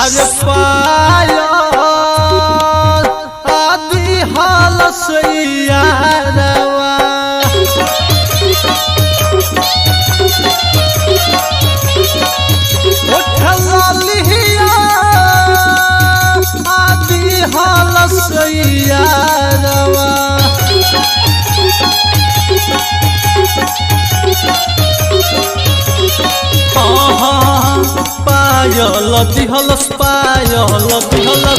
अरे पायल आदि हाल सैयारवा उठलिया आदि हाल सैयारवा पायल दिहलस पायल दिहलस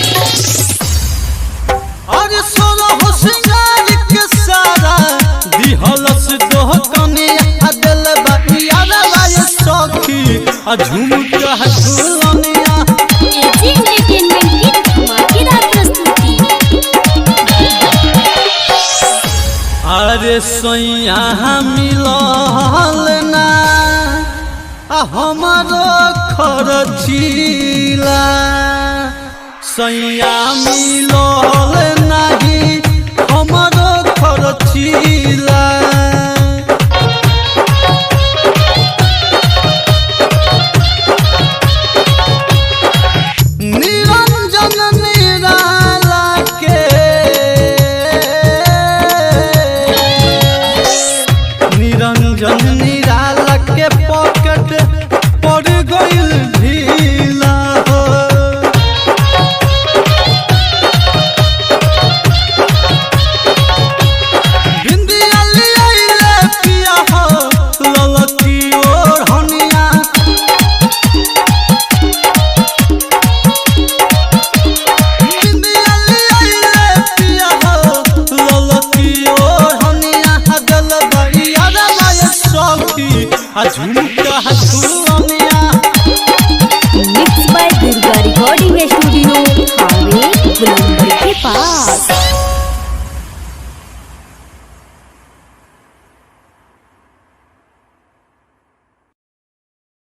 अरे सोना हो सिंगार के सारा दिहलस दोह कनिया दिल बतिया लाय सखी आ झुमका झुलनिया एजी एंटरटेनमेंट की धमाकेदार प्रस्तुति अरे सैया मिलल ना आ हमारो खरचीला सैया मिलल नाही हमारो खरचीला निरंजन निराला के निरंजन निराला के पॉकेट पड़ गइल ढीला हो बिंदिया लियाइले पिया हो ललकी ओर हनिया बिंदिया लियाइले पिया हो ललकी ओर हनिया गल बइया राय सखी आ झुमका झुलनिया mix by Durga recording studio हावे गुलंबर के पास